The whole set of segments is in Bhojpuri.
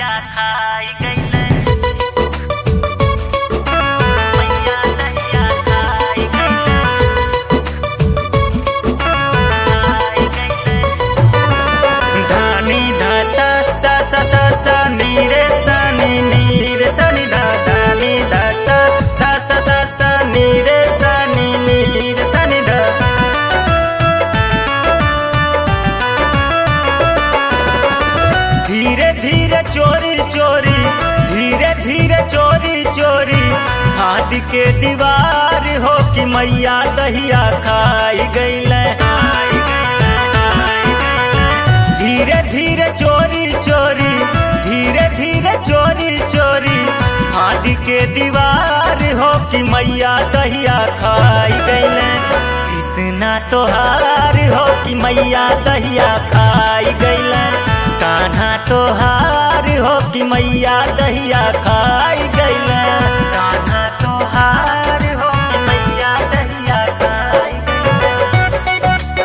दहिया खाई गईले मैया दहिया खाई गईले खाई गईले धानी धाता सा सा सा सा नीरे सा नी नीरे सा नी धा धानी धाता सा सा सा सा नीरे सा नी नीरे सा नी धा धीरे धीरे चोरी चोरी धीरे धीरे चोरी चोरी हाथ के दीवार हो कि मैया दहिया खाई गईले धीरे धीरे चोरी चोरी धीरे धीरे चोरी चोरी हाथ के दीवार हो कि मैया दहिया खाई गईले कृष्णा तोहार हो कि मैया दहिया खाई गईले कान्हा तोहार हो कि मैया दहिया खाई गईले कान्हा तोहार हो कि मैया दहिया खाई गईले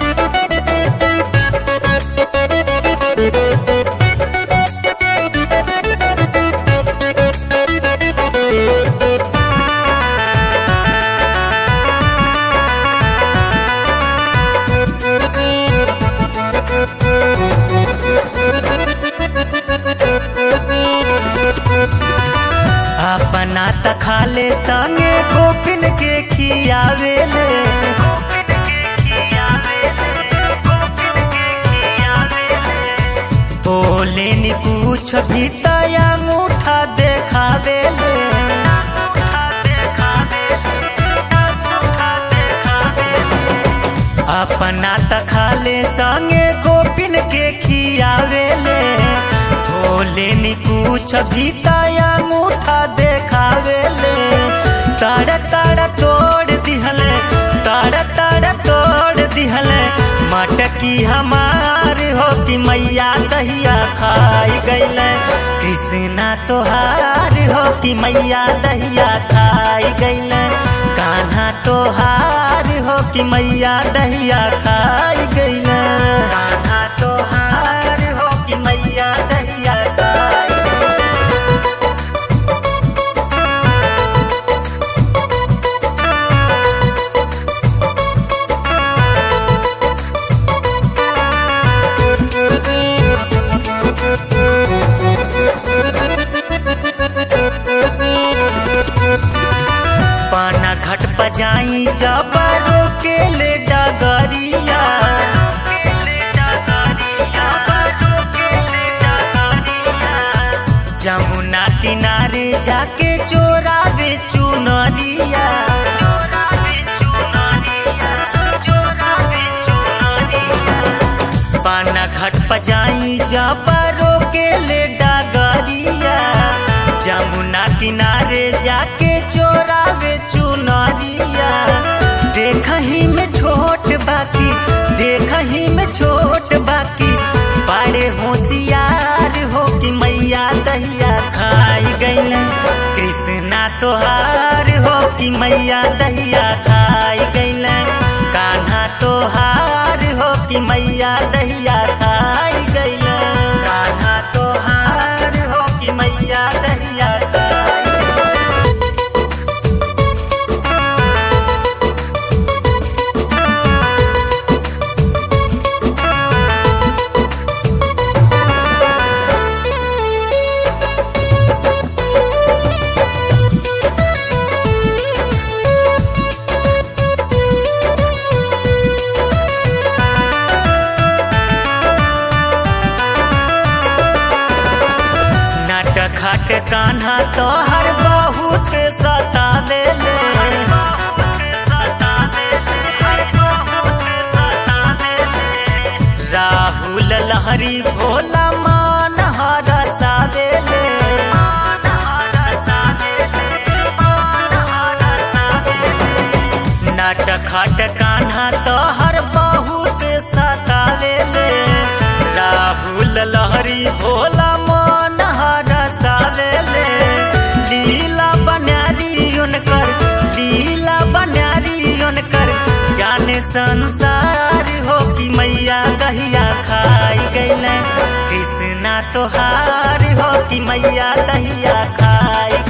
अपना त खाले संगे गोपिन के खियावेले गोपिन के खियावेले गोपिन के खियावेले बोले नी कुछ भी तया मुठा देखावेले अंगूठा देखावेले, अंगूठा देखावेले। अपना त खाले संगे गोपिन के खियावेले भोले नी कुछ भी तया मुठा देखावेले ताड़ ताड़ तोड़ दिहले ताड़ ताड़ तोड़ दिहले मटकी हमार हो कि मैया दहिया खाई गईले कृष्णा तोहार हो कि मैया दहिया खाई गईले कान्हा तोहार हो कि मैया दहिया खाई गईले कान्हा तोहार हो कि मैया दहिया खाई गईले पाना घट बजाई जबरो के ले डगरिया जमुना किनारे जाके चोरावे चुनरिया चोरावे चुनरिया चोरावे चुनरिया पाना घट बजाई जबरो के ले डगरिया जमुना किनारे जाके चोरावे चुनरिया देखही में छोट बाकी देखही में छोट बाकी बड़े होशियार हो कि मैया दहिया खाई गईले कृष्णा तोहार हो कि मैया दहिया खाई गईले कान्हा तोहार हो कि मैया दहिया खाई गईले कान्हा तोहार हो कि मैया दहिया खाई गईले नट खट कान्हा तोहर बहुत सतावेले राहुल लहरी भोला मान हरसावेले नट खट कान्हा तोहर बहुत सतावेले राहुल लहरी भोला मन हरसावेले लीला बनारी उनकर लीला बनारी उनकर जाने संसार हो कि मैया दहिया खाई गईले कृष्णा तोहार हो कि मैया दहिया खाई